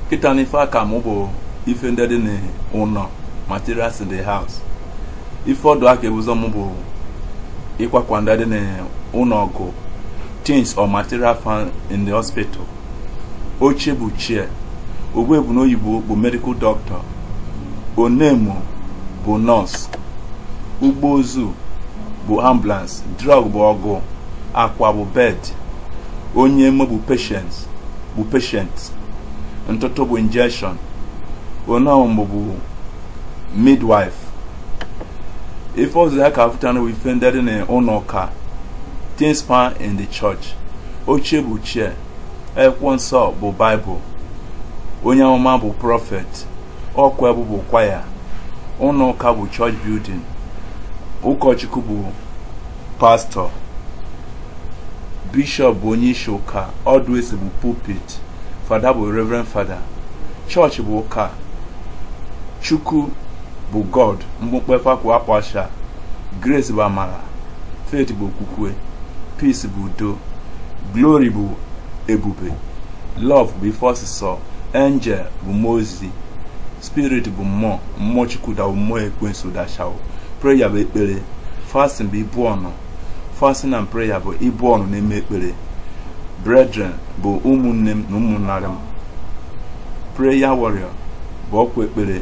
kịta n'ife aka mụ bụ ife ndị dị n'ụlọ materials in the house ife ọdụ aka ebuzo mụ bụ ịkwakwa ndị dị n'ụlọ ọgụ things or material found in the hospital oche bụ chair ogbuebu n'oyibo bụ medical doctor onemo bụ nurse ụgbọ ozu bụ ambulance drug bụ ọgụ akwa bụ bed onye emo bụ patient bụ patient ntụtụ bụ injection onye bụ midwife ife ọzọ ya ka afụtana bụ ife ndị dị n'ụlọ ụka things found in the church oche bụ chair akwụkwọ nsọ bụ bible onye amụma bụ prophet ọkwa bụ bụ kwaya ụlọ ụka bụ church building ụkọchukwu bụ pastọ bishọp bụ onye isi ụka ọdụ esi bụ pulpit fada bụ reverend fada chọọchị bụ ụka chukwu bụ god mkpukpe fakwu akpọcha grace bụ amara faith bụ okwukwe peace bụ udo glory bụ ebube love bụ ife ọsịsọ angel bụ mmụọ ozi spirit bụ mmụọ mmụọ chukwu da mmụọ ekwensu dachawo prayer bụ ekpere fasting bụ ibu ọnụ fasting and prayer bụ ibu ọnụ na-eme ekpere brethren bụ ụmụnne m na ụmụnnarị m prayer warrior bụ ọkwa ekpere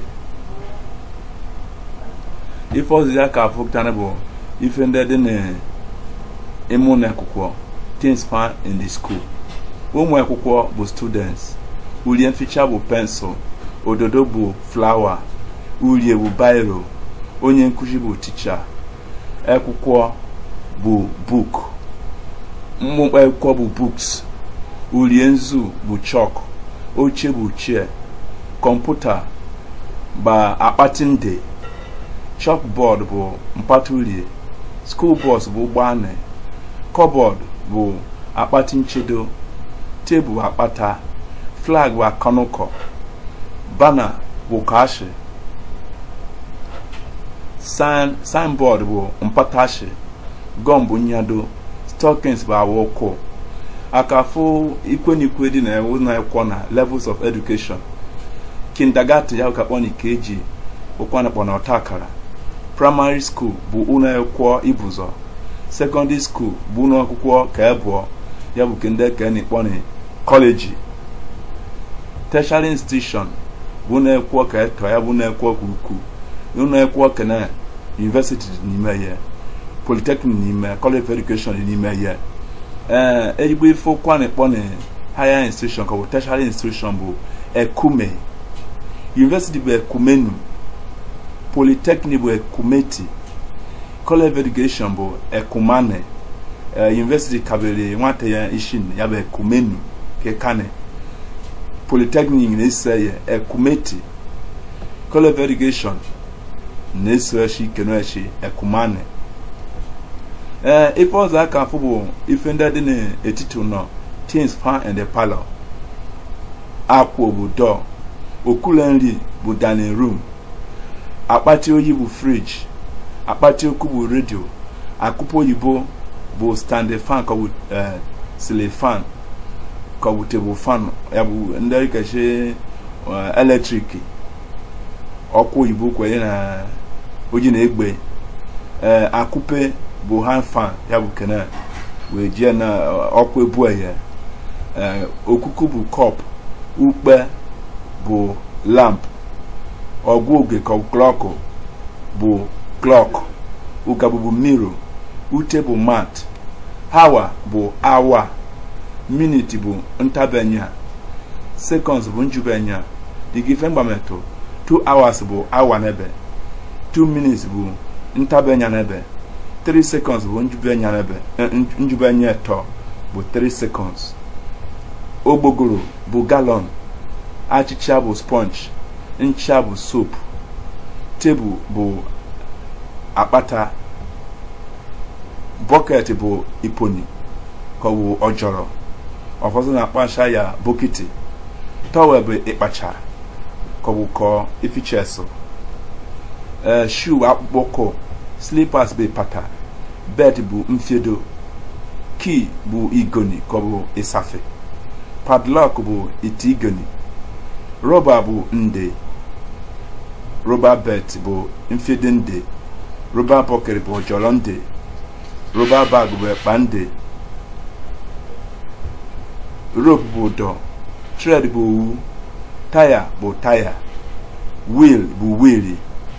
ife ọzọ ya ka afụtara bụ ife ndị dị n'ịmụ na akwụkwọ things found in the school ụmụ akwụkwọ bụ students ulie mficha bụ pensụl ododo bụ flawa ulie bụ biro onye nkụzi bụ ticha akwụkwọ bụ book mkpụmkpụ akwụkwọ bụ books ulie nzu bụ chalk oche bụ chair kọmputa ba akpati nde chalkboard bụ mpata ulie school bus bụ ụgbọanị cupboard bụ akpati nchedo tebụl akpata flag bụ akọnụkọ bana bụ kashi sign signboard bụ mpatashi gọm bụ nyado stockings bụ awa ụkwụ akafụ ikwenikwe dị na ụlọ akwụkwọ na levels of education kindergarten ya ka kpọ na ikeji ụkwana kpọ na ọta akara primary school bụ ụlọ akwụkwọ ibụzọ secondary school bụ ụlọ akwụkwọ ka ebụọ ya bụ kende ka na-ekpọ na kọleji tertiary institution bụ ụlọ akwụkwọ ka eto ya bụ ụlọ akwụkwọ ka ukwuu ụlọ akwụkwọ ka na university dị n'ime ya polytechnic n'ime college of education dị n'ime ya ee ezigbo ife ụkwa na-ekpọ na higher institution ka ọ bụ tertiary institution bụ ekume university bụ ekumenu polytechnic bụ ekumeti college of education bụ ekumane uh, university kabere nwata ya ishin ya bụ ekumenu kekane polytechnic na-ese ya ekumeti college of education na-eso echi kenoechi ekumane ee uh, ife ọzọ aka afụ bụ ife ndị dị n'etiti ụlọ things found in the parlor akwụ bụ door okula nri bụ dining room akpati oyi bụ friji akpati oku bụ redio akụpụ oyibo bụ standing fan ka ọ bụ sili fan ka ọ bụ tebụl fan ya bụ ndị kachi eletrik ọkụ oyibo kwenye na oji na egbe ee akụpe bụ hand fan ya bụ kene wee jie na ọkụ ebu ya ee okuku bụ kọp ukpe bụ lamp ọgwụ oge ka klọkụ bụ klọk ụgabụ bụ miro ute bụ mat hawa bụ awa miniti bụ ntabenya seconds bụ njubenya digife mgbametụ 2 hours bụ awa n'ebe 2 minutes bụ ntabenya n'ebe 3 seconds bụ njubenya n'ebe njubenya eto bụ 3 seconds ogbogoro bụ galọn achịcha bụ sponge ncha bụ soap tebụl bụ akpata bọket bụ iponi ka ọ bụ ọjọrọ ọfọdụ na-akpacha ya bokiti tọwel bụ ịkpacha ka ọ bụ kọ ifichesụ ee shu akpụkpọ ụkwụ slippers bụ pata bed bụ mfiedo key bụ igoni ka ọ bụ ịsafe padlock bụ ite igoni rọba bụ nde rọba bet bụ mfidi nde rọba bọkịrị bụ jọrọ nde rọba bag bụ ekpa nde rope bụ dọ thread bụ owu taya bụ taya wheel bụ wheeli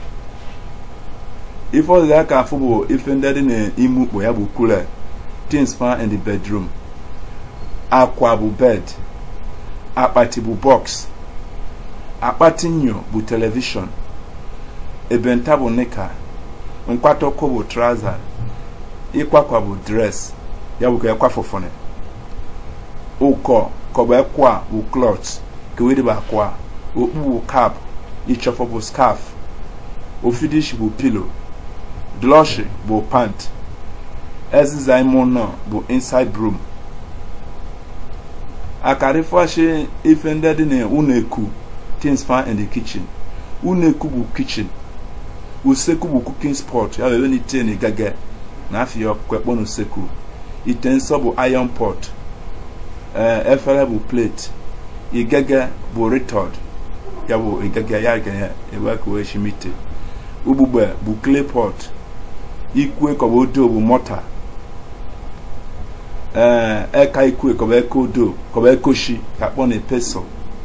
ife ọzọ aka afụ bụ ife ndị dị n'ime ukpo ya bụ cooler things found in the bedroom akwa bụ bed akpati bụ box akpati nyo bụ television ebenta bụ nika nkwatọkọ bụ trouser ịkwakwa bụ dress ya bụ ka ekwa fụfụnị ụkọ kọba ekwa bụ cloth kewede bụ akwa okpu bụ cap ịchọfọ bụ scarf ofidish bụ pillow dloshi bụ pant eziza ime ụlọ bụ inside room akarịfashi ife ndị dị na ụlọ eku things found in the kitchen ụlọ eku bụ kitchen usekwu bụ cooking spot ya wee n'ite na igage na afọ kwekpọ na usekwu ite nsọ bụ iron pot ee efere bụ plate igege bụ retod ya bụ igege ya ga ewe ka wee shimite ugbugbe bụ clay pot ikwe kọba odo bụ mọta ee eka ikwe kọba eka odo kọba ekoshi ka kpọ na pestle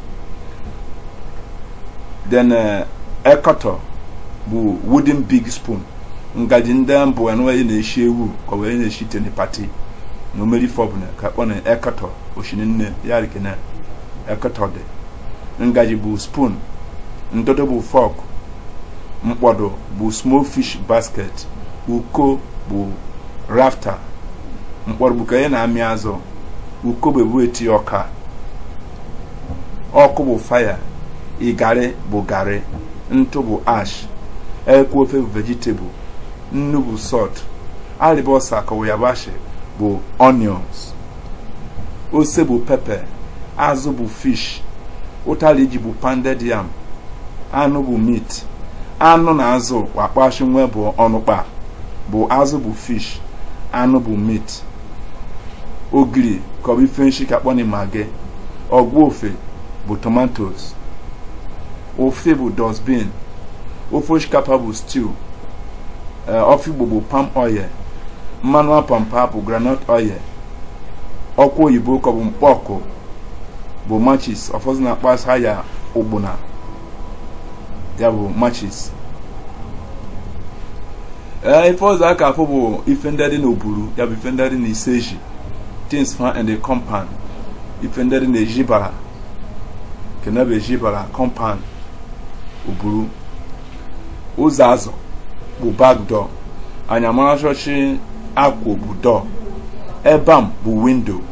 then ekọtọ bụ wooden big spoon ngaji ndị mbụ anụwaghị na-eshi ewu kọba onye na-eshi tene pati na omeri fọbụna ka kpọ na ekọtọ oshini nne ya rikene ekọtọ dị ngaji bụ spoon ndụdụ bụ fọk mkpọdụ bụ small fish basket uko bụ rafta mkpọrọ bụ ka onye na-amị azụ uko bụ ebu eti ọka ọkụ bụ faya ịgarị bụ garị ntụ bụ ash ekwu ofe bụ vegetable nnu bụ salt alibọsa kọwa yabashi bụ onions ose bụ pepe azụ bụ fish ụtara iji bụ pounded yam anụ bụ meat anụ na azụ wakpashi nwe bụ ọnụkpa bụ azụ bụ fish anụ bụ meat ogiri kọbụ ife nshi ka kpọni magi ọgwụ ofe bụ tomatoes ofe bụ dustbin ofe osikapa bụ stew ofe igbo bụ palm oil mmanụ apampa bụ groundnut oil ọkwa oyibo kọbụ mkpọkụ bụ machis ọfọdụ na-akpasa ya ụgbụna ya bụ machis ee ife ọzọ aka afọ bụ ife ndị dị n'oburu ya bụ ife ndị dị n'iseji things found in the compound ife ndị dị n'ejibara kene bụ ejibara compound oburu ụzọ azụ bụ back door anyamara chọchị akwụ bụ door ebam bụ window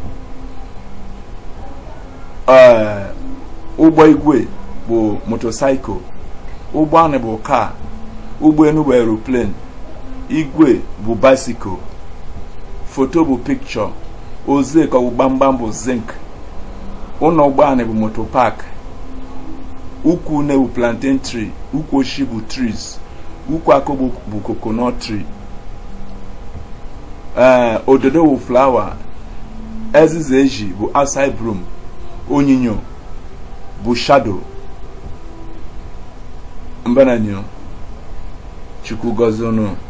ee ụgbọ igwe bụ motocycle ụgbọ anị bụ car ụgbọ elu bụ aeroplane igwe bụ bicycle foto bụ picture ozeko bụ gbamgbam bụ zinc ụlọ ụgbọ anị bụ moto park ukwu une bụ plantain tree ukwu oshi bụ trees ukwu akụ bụ coconut tree ee ododo bụ flower eziza eji bụ outside broom onyinyo bụ shadow mbananyo chukwu gọzie unu